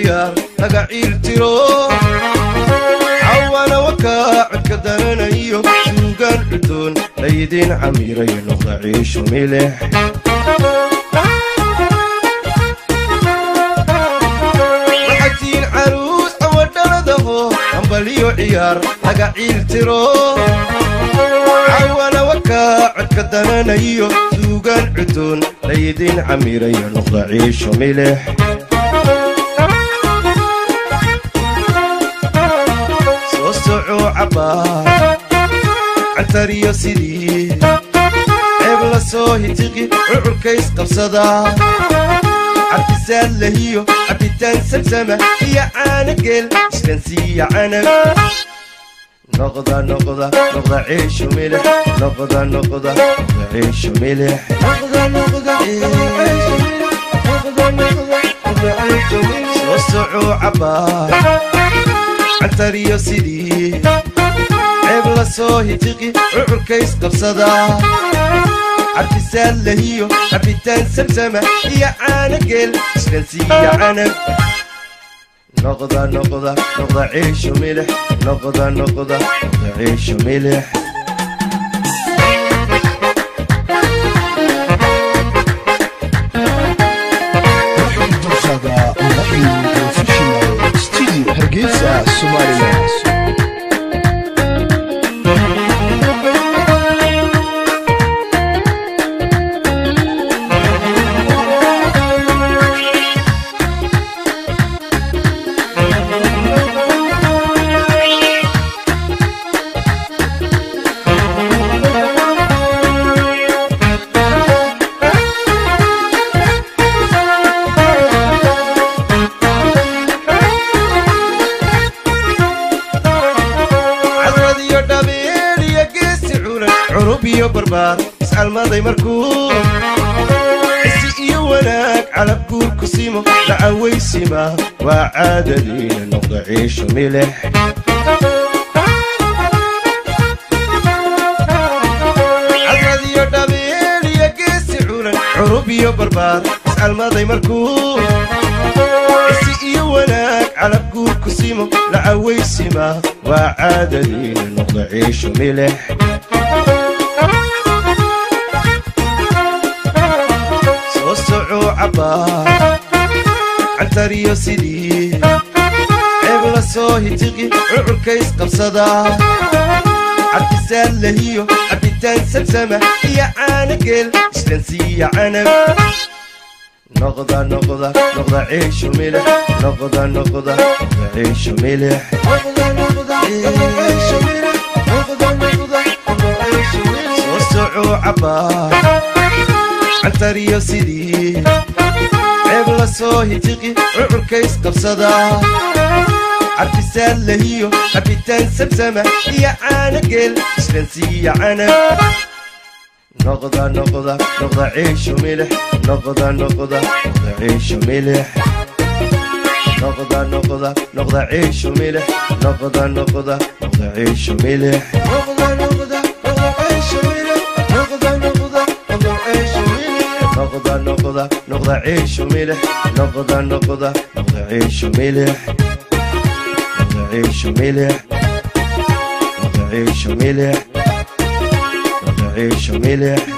ciyaar laga ciiltiro cawana wakaa codka daranayo suugaan cudoon laydin camiray noqda ciisho milix waxatiin caruus awadhaladaho ambaliyo ciyaar laga ciiltiro cawana wakaa codka daranayo suugaan cudoon laydin camiray noqda ciisho milix soo soco cabbaar cantariyo sidii ceeb la soo hitiqi cucurkays qabsadaa cabdisaad lahiyo cabbitaan samsama iyo caana geel iskansiiya canag noqda noqda noqda ciisho milix noqda noqda noqda ciisho milix noqda noqda soo soco cabbaar cantariyo sidii ceeb la soo hitiqi cucurkays qabsadaa cabdisaad lahiyo cabbitaan samsama iyo caana geel iskansiiya canag noqda noqda noqda ciisho milix noqda noqda noqda ciisho milix Dorsada Online Professional Studio Hargeysa Somaliland cadrad iyo dhabeel iyo geesi culan curub iyo barbaar iscalmaday markuu cisi iyo wanaag calab guur ku simo dhacawaysima waa caadadiina noqda ciisho milix cadrad iyo dhabeel iyo geesi culan curub iyo barbaar iscalmaday markuu cisi iyo wanaag calab guur ku simo dhacawaysima waa caadadiina noqda ciisho milix soo soco cabbaar cantariyo sidii ceeb la soo hitiqi cucurkays qabsadaa cabdisaad lahiyo cabbitaan samsama iyo caana geel iskansiiya canag noqda noqda noqda ciisho milix noqda noqda noqda ciisho milix soo soco cabbaar cantariyo sidii ceeb la soo hitiqi cucurkays qabsadaa cabdisaad lahiyo cabbitaan samsama iyo caana geel iskansiiya canag noqda noqda noqda ciisho milix noqda noqda noqda ciisho milix noqda noqda noqda ciisho milix noqda noqda noqda ciisho milix noqda noqda noqda ciisho milix noqda noqda noqda ciisho milix noqda noqda noqda ciisho milix noqda noqda noqda ciisho milix noqda ciisho milix noqda ciisho milix noqda ciisho milix